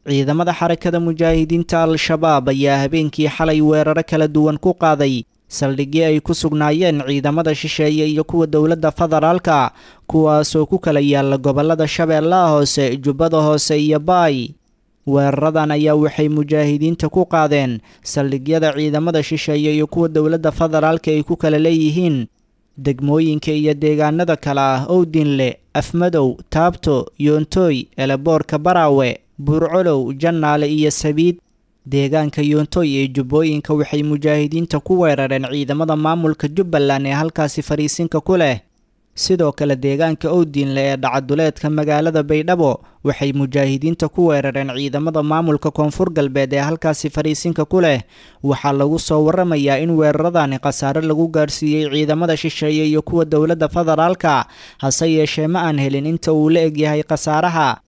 ciidamada xarakada mujaahidiinta al-shabaab ayaa habeenkii xalay weeraro kala duwan ku qaaday saldhigii ay ku sugnaayeen ciidamada shisheeye iyo kuwa dowladda federaalka kuwaasoo ku kala yaala gobollada shabeellaha hoose jubbada hoose iyo baay weeraradan ayaa waxay mujaahidiinta ku qaadeen saldhigyada ciidamada shisheeye iyo kuwa dowladda federaalka ay ku kala leeyihiin degmooyinka iyo deegaanada kale ah owdinle afmadow taabto yoontoy eleboorka baraawe buurcolow jannaale iyo sabiid deegaanka yoontoy ee jubbooyinka waxay mujaahidiinta ku weerareen ciidamada maamulka jubbaland ee halkaasi fariisinka ku leh sidoo kale deegaanka owdinle ee dhacaduleedka magaalada baydhabo waxay mujaahidiinta ku weerareen ciidamada maamulka koonfur galbeed ee halkaasi fariisinka ku leh waxaa lagu soo waramayaa in weeraradani khasaare lagu gaarsiiyey ciidamada shisheeye iyo kuwa dowladda federaalka hase yeeshee ma aan helin inta uu la egyahay khasaaraha